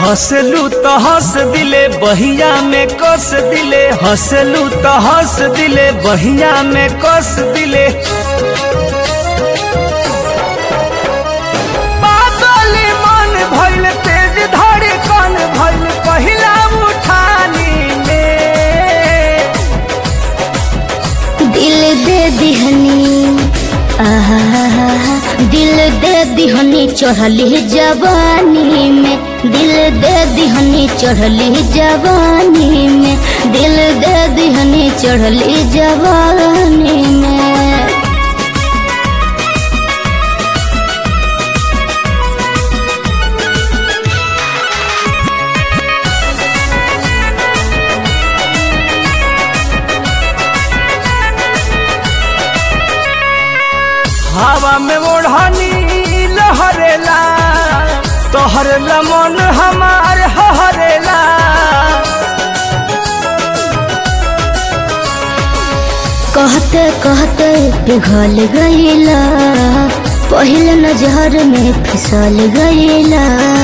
हंसलू तो हंस दिले बहिया में कस दिले हंसलू तो हंस दिले बहिया में कस दिले बादली मन भइल तेज धड़ी कन भइल पहिला उठानी में दिल दे दिहनी आहा दिल दे दिहनी चढ़ली जवानी में दिल दे दिहनी चढ़ली जवानी में दिल दे दिहनी चढ़ली जवानी में हवा में ओढ़नी लहरेला तोहर लमन हमार हरेला कहते कहते पिघल गईला पहले नजर में फिसल गईला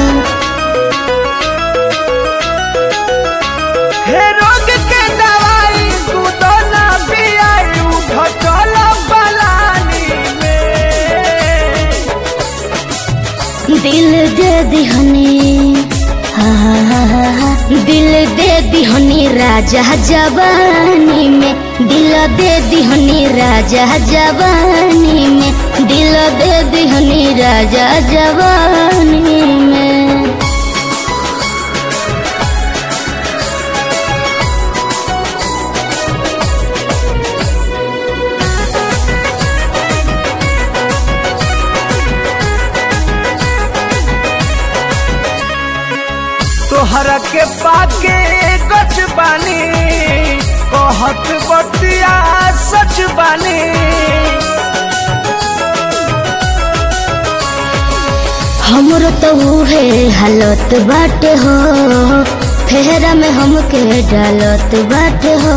हे रोग के दवाई तू तो ना पियाई उठ चल बलानी में दिल दे दिहनी हाँ, दिल दे दिहनी राजा जवानी में दिल दे दिहनी राजा जवानी में दिल दे दिहनी राजा जवानी में तोहरा के पाके गच बानी कहत बतिया सच बानी हमरो तो है हालत बाटे हो फेरा में हमके डालत बाटे हो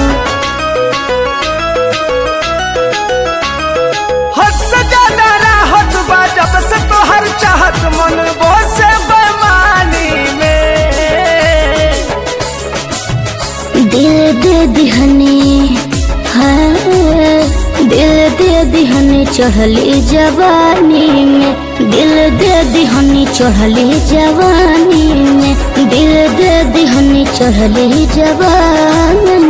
हद से ज्यादा राहत बा जब से तोहर चाहत मन बोसे बेमानी में दिल दे दिहनी हाँ दिल दे दिहनी चढ़ली जवानी में दिल दे दिहनी चढ़ली जवानी में दिल दे दिहनी चढ़ली जवानी